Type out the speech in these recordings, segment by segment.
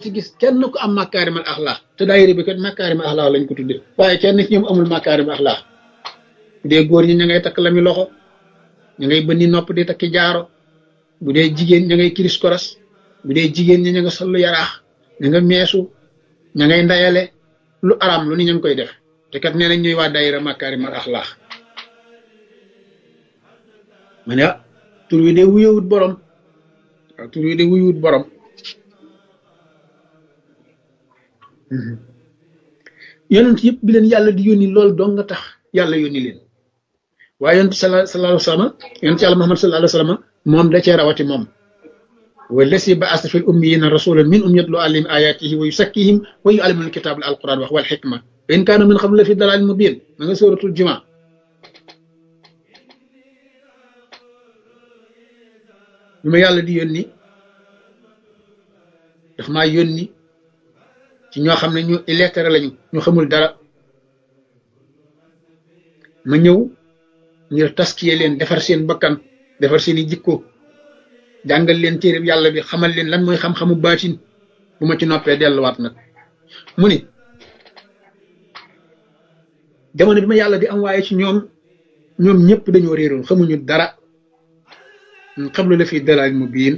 ci gis kenn ku am makaarimal axlaax te daayira bi kat makaarimal axlaax lañ ko tuddee waaye kenn ci ñoom amul makaarimal axlaax bu dee góor ñi ña ngay takk lami loxo ña ngay bënni nopp di takki jaaro bu dee jigéen ña ngay kiris koras bu dee jigéen ñi ña nga sollu yaraax ña nga meesu ña ngay ndayale lu araam lu ni ña ngi koy def te kat nee nañ ñuy waa daayira makaarimal axlaax ma ne ah tur wi de wuyewut borom waaw tur wi de wuyewut borom yonent yëpp bi leen yàlla di yónni loolu dong nga tax yàlla yónni leen waaye yonent sala sallallahu alayhi wa sallam yonent yàlla Muhammad sallallahu alayhi wa sallam moom da cee rawati moom wallasi ba'asa fil ummiyina rasulan minhum yatlu alayhim ayatihi wa yusakkihim wa yu'allimuhum alkitaba wal alquran wax wal xikma wa in kaanu min qablu la fi dalalin mubin ma nga sóoratul jumaa bi ma yàlla di yónni daf maa yónni ci ñoo xam ne ñu illettré lañu ñu xamul dara ma ñëw ngir taskiye leen defar seen bakkan defar seeni jikko jàngal leen téereb yàlla bi xamal leen lan mooy xam-xamu baatin bu ma ci noppee delluwaat nag mu ni jamono bi ma yàlla di am waaye ci ñoom ñoom ñëpp dañoo réeroon xamuñu dara xablu la fi dalal mu biin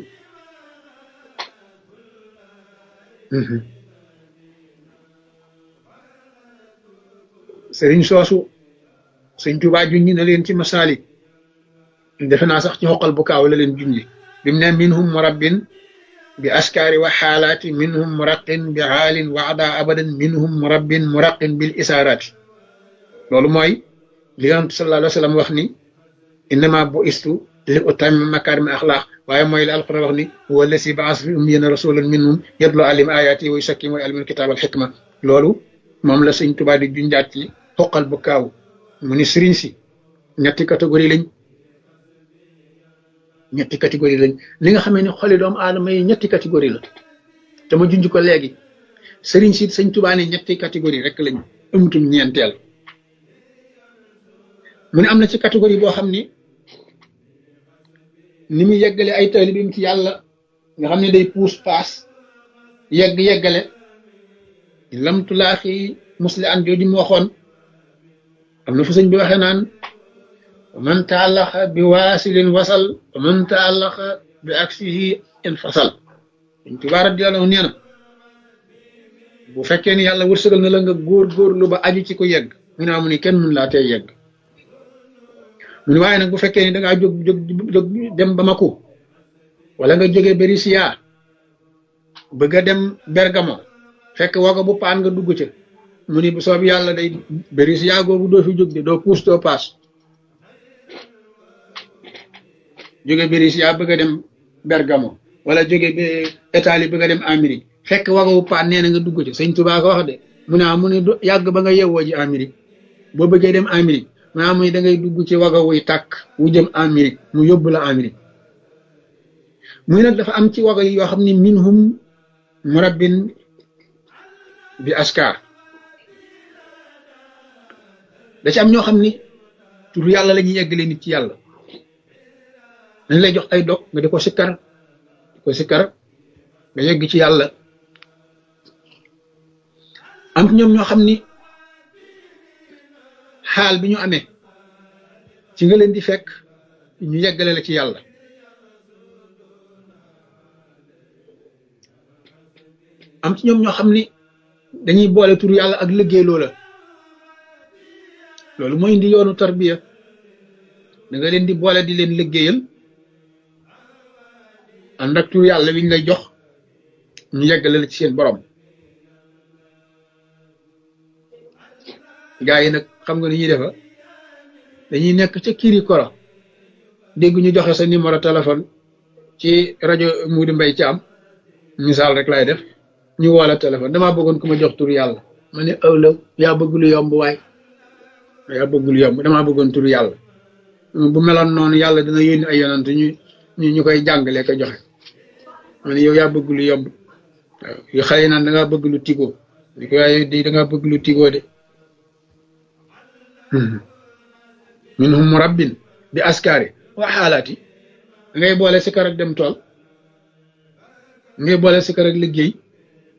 sëriñ soosu sëñ Tuubaa junñi na leen ci masaalik defe naa sax ci xoqal bu kaaw la leen junñi bi mu ne minhum murabbin bi askaari wa xaalaati minhum muraqin bi xaalin waada abadan minhum murabbin muraqin bil isaaraati loolu mooy li yonent sallallahu alayhi wa sallam wax ni innama bu istu li utammima makaarima axlaax waaye mooy li alquran wax ni huwa allasi baasa fi ummiyina rasulan minhum yatlu alim ayaati wa yusakkihim wa yuallimul kitaab al xikma loolu moom la sëñ Tuubaa di junjaat ci xoqal bu kaaw mu ni sëriñ si ñetti catégorie lañ ñetti catégorie lañ li nga xamee ni xoli doomu aadama yi ñetti catégorie la te ma junj ko léegi sëriñ si sëñ Tuubaa ne ñetti catégorie rek lañ amutum ñeenteel mu ne am na ci catégorie boo xam ni ni mu yeggale ay taalibeem ci yàlla nga xam ne day puus paas yegg yeggale lamtulaaxi musli an jooju mu waxoon am na fu sëñ bi waxee naan wa man taalaxa bi waasilin wasal wa man taalaxa bi aksihi infasal sëñ Tuubaa radiyallaahu nee na bu fekkee ni yàlla wërsëgal na la nga góor góorlu ba aju ci ko yegg mu ne amu ni kenn mun laa tey yegg mu ne waaye nag bu fekkee ni dangaa jóg jóg jóg dem Bamako wala nga jógee Berisiya bëgg a dem Bergamo fekk wago bu paan nga dugg ca mu ni bu soob yàlla day Berisiya googu doo fi jóg de doo puus doo paas jóge Berisiya bëgg a dem Bergamo wala jóge ba Italie bëgg a dem Amérique fekk wago bu paan nee na nga dugg ca sëñ Tuubaa ko wax de mu ne mu ne yàgg ba nga yewwoo ji Amérique boo bëggee dem Amérique maa muy da ngay dugg ci waga wuy tàkk wu jëm Amérique mu yóbbu la Amérique muy nag dafa am ci waga yi yoo xam ne minhum murabbin bi askar da ci am ñoo xam ni tur yàlla la ñuy yeggale nit ci yàlla dañ lay jox ay dog nga di ko sikkar di ko sikkar nga yegg ci yàlla am ñoom ñoo xam ni xaal bi ñu amee ci nga leen di fekk ñu yeggale la ci yàlla am ci ñoom ñoo xam ni dañuy boole tur yàlla ak liggéey loola loolu mooy indi yoonu tarbiya da nga leen di boole di leen liggéeyal ànd ak tur yàlla wi ñu lay jox ñu yeggale la ci seen borom gaa yi nag xam nga ni ñuy defa dañuy nekk ca kiri koro dégg ñu joxe sa numéro téléphone ci rajo Moudi Mbaye ci am misaal rek lay def ñu woola téléphone damaa bëggoon ku ma jox tur yàlla ma ne ëwlaw yaa bëgg lu yomb waay yaa bëgg lu yomb damaa bëggoon tur yàlla bu meloon noonu yàlla dina yónni ay yonant ñu ñu ñu koy jàngalee ko joxe ma ne yow yaa bëgg lu yomb waaw yu xëy naan da ngaa bëgg lu tigoo di ko waaye di da ngaa bëgg lu tigoo de minhum murabbin bi askari wa xaalaati ngay boole si kër ak dem tool ngay boole si kër ak liggéey